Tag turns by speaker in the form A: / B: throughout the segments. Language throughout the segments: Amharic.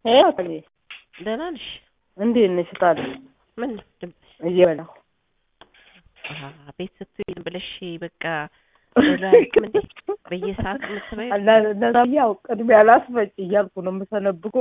A: ሄሎ
B: ደህና ነሽ?
A: እንዴት ነሽ? ታዲያ
B: ምን ነው ድምፅሽ?
A: እየበላሁ
B: አሀ፣ ቤት ስትውይ ዝም ብለሽ በቃ ቶሎ አያልቅም እንዴ? በየሰዓቱ የምትበይው?
A: ለዛ ያው ቅድሚያ ላስፈጭ እያልኩ ነው የምሰነብኩ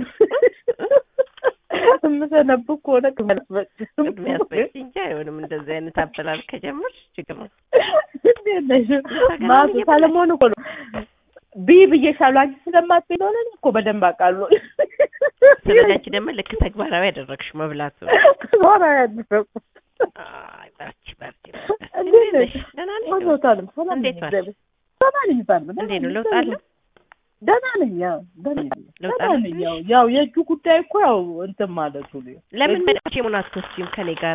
A: የምሰነብክ ከሆነ ቅድሚያ ላስፈጭ
B: ቅድሚያ አስበጪ እንጂ አይሆንም። እንደዚህ አይነት አበላል ከጀመርሽ ችግር ነው።
A: እንዴት ነሽ? ማቱ ሰለሞን እኮ ነው ቢ ብዬሻለሁ። አንቺ ስለማትበይ ነው እኔ እኮ በደንብ አውቃለሁ።
B: ስለዚህ አንቺ ደግሞ ልክ ተግባራዊ ያደረግሽ መብላቱ
A: ሆነ ያደረኩት
B: አይ በርቺ በርቺ።
A: እንዴት ነሽ?
B: ደህና ነሽ?
A: ሞቶታልም ሰላም
B: እንዴት
A: ነኝ፣
B: ዋልሽ?
A: ደህና ነኝ ባል
B: እንዴት ነው ለውጥ አለ?
A: ደህና ነኝ። ያው ደህና ነኝ።
B: ለውጥ
A: ደህና
B: አለ
A: ነኝ። ያው ያው የእጁ ጉዳይ እኮ ያው እንትን ማለቱ ነው።
B: ለምን መጣች የሞናቶችም ከኔ ጋር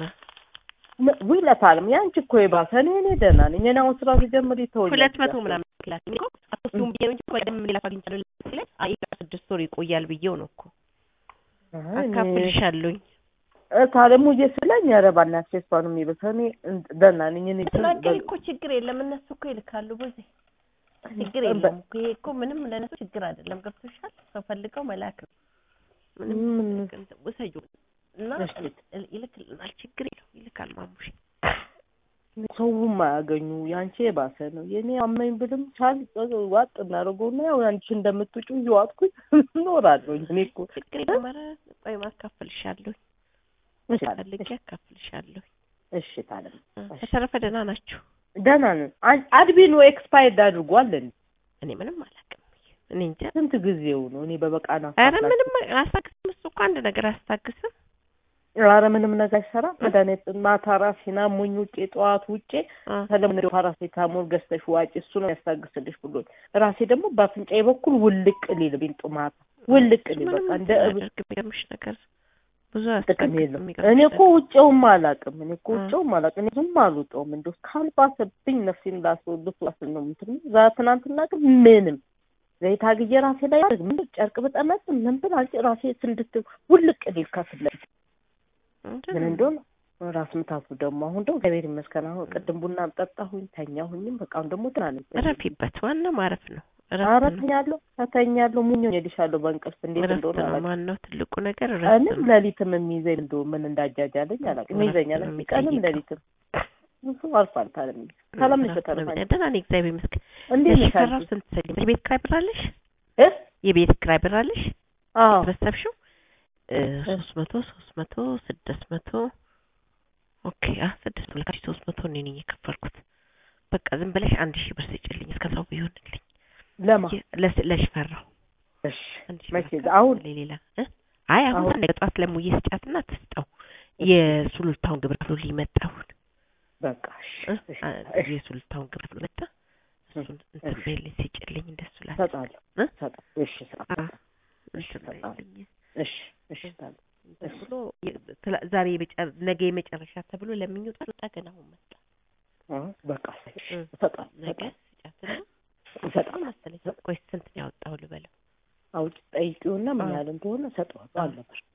A: ውለታልም ያንቺ እኮ የባሰ እኔ እኔ ደህና ነኝ። እኔ አሁን ስራ ስጀምር ይተወኛል።
B: ሁለት መቶ ምናምን ክላስ እኔ እኮ አቶስቱም ብዬ ነው እንጂ በደም ሌላ አግኝቻለሁ ላይ አይ ስድስት ወር ይቆያል ብዬው ነው እኮ አካፍልሻለሁኝ።
A: ታለሙ እየስለኝ ኧረ በእናትሽ እሷ ነው የሚበሰው። እኔ ደህና ነኝ። እኔ
B: ተናገሪ እኮ ችግር የለም እነሱ እኮ ይልካሉ በዚ ችግር የለም እኮ ይሄ እኮ ምንም ለነሱ ችግር አይደለም። ገብቶሻል? ሰው ፈልገው መላክ ነው። ምንም
A: ምን-
B: ውሰጁ እና
A: እሺ።
B: ይልክልናል። ችግር የለው ይልካል። ማሙሽ
A: ሰውም አያገኙ ያንቺ የባሰ ነው። የኔ አመኝ ብልም ቻል ዋጥ እናደርገውና ያው አንቺ እንደምትውጪ እየዋጥኩኝ እኖራለሁ። እኔ እኮ
B: ችግር የለም። ኧረ ቆይ አካፍልሻለሁ፣
A: እሺ
B: ፈልጌ አካፍልሻለሁ።
A: እሺ ታለም
B: በተረፈ ደህና ናችሁ?
A: ደህና ነን። አን- አድቢኑ ኤክስፓየርድ አድርጓል እንዴ?
B: እኔ ምንም አላውቅም። እኔ እንጃ።
A: ስንት ጊዜው ነው? እኔ በበቃና
B: ኧረ ምንም አያስታግስም። እሱ እኮ አንድ ነገር አያስታግስም።
A: ኧረ ምንም ነገር አይሰራም። መድኃኒት ማታ ራሴን አሞኝ ውጬ ጠዋት ውጬ
B: አ፣
A: ሰለሞን ፓራሴታሞል ገዝተሽ ዋጪ እሱ ነው ያስታግስልሽ ብሎኝ ራሴ ደግሞ በአፍንጫዬ በኩል ውልቅ ሊል ቢንጡ ማታ ውልቅ ሊል በቃ እንደ እብ
B: አያደርግ የሚገርምሽ ነገር ብዙ
A: ጥቅም
B: አያስታግስም።
A: የለም።
B: የሚገርምሽ
A: እኔ እኮ
B: ነገር።
A: ውጭውም አላውቅም። እኔ እኮ
B: እ።
A: ውጭውም አላውቅም። እኔ ዝም አልወጣውም። እንደው ካልባሰብኝ ነፍሴን ላስወልፍ ዋስል ነው የምትል ዛ ትናንትና ግን ምንም ዘይት አግዬ ራሴ ላይ ያደርግ ምን ጨርቅ ብጠመጥ ምን ብል አንቺ ራሴ ስንድት ውልቅ ሊል ከፊት ለፊት ምን እንደሆነ ራስ ምታቱ ደግሞ አሁን ደግሞ እግዚአብሔር ይመስገን አሁን ቅድም ቡና ጠጣሁኝ ተኛሁኝም በቃ አሁን ደግሞ ትናንት
B: እረፊበት። ዋናው ማረፍ ነው።
A: ኧረ
B: እረፍት ነው።
A: ተኛለሁ ተተኛለሁ ሙኞ ሄድሻለሁ በእንቅልፍ እንዴት
B: እረፍት
A: እንደሆነ
B: ነው።
A: አላውቅም።
B: ዋናው ትልቁ ነገር እረፍት
A: ቀንም
B: ነው።
A: ሌሊትም የሚይዘኝ እንደው ምን እንዳጃጃለኝ አላውቅም።
B: እረፍት
A: ይዘኛል
B: ነው
A: ቀንም
B: የሚጠይቀው።
A: ሌሊትም እሱ አልፏል። ታለም ሰላም ነሽ?
B: እረፍት ነው
A: በተረፈ
B: የሚጠይቀው። ደህና ነኝ እግዚአብሔር ይመስገን።
A: እንዴት ነሽ
B: የሽፈራው
A: አንቺ?
B: ስንት ሰጪ? የቤት ኪራይ ብር አለሽ?
A: እ?
B: የቤት ኪራይ ብር አለሽ?
A: አዎ
B: ተበሰብሽው ሶስት መቶ ሶስት መቶ ስድስት መቶ ኦኬ አ ስድስት መቶ ለካሽ ሶስት መቶ እኔ ነኝ የከፈልኩት። በቃ ዝም ብለሽ አንድ ሺህ ብር ስጭልኝ እስከዛው ቢሆንልኝ
A: ለማ
B: የ- ለስ- ለሽፈራው
A: እሺ
B: አንድ ሺህ
A: መቼ
B: ብር
A: አሁን
B: ከፍላለሁ ሌላ እ አይ አሁን
A: አሁን?
B: ነገ ጠዋት ለሙዬ ስጫትና ትስጠው የሱሉልታውን ግብር ክፍሎ ሊመጣውን
A: በቃ እሺ
B: እ?
A: እሺ
B: አ-
A: እሺ
B: የሱሉልታውን ግብር ክፍሎ መጣ እሱን እንትን
A: እሺ።
B: በይልኝ ስጭልኝ እንደሱ ላለ
A: እሰጣለሁ
B: እ?
A: እሰጣለሁ። እሺ
B: አ
A: እሰጣለሁ። እሺ
B: እንትን
A: እሰጣለሁ።
B: በይልኝ
A: እሺ እሺ እሰጣለሁ።
B: እንትን ብሎ የ- ትላ- ዛሬ የመጨረ- ነገ የመጨረሻ ተብሎ ለምኞት ወጣ ገና አሁን መጣ
A: አ በቃ እሺ
B: እ።
A: እሰጣለሁ
B: ነገ
A: እሰጣለሁ
B: ስጫትና
A: እሰጣለሁ።
B: መሰለኝ ቆይ ስንት ነው ያወጣው ልበለው
A: አውጭ ጠይቂውና ምን
B: አዎ።
A: ያህል እንደሆነ እሰጠዋለሁ።
B: አዎ።
A: አለ ብር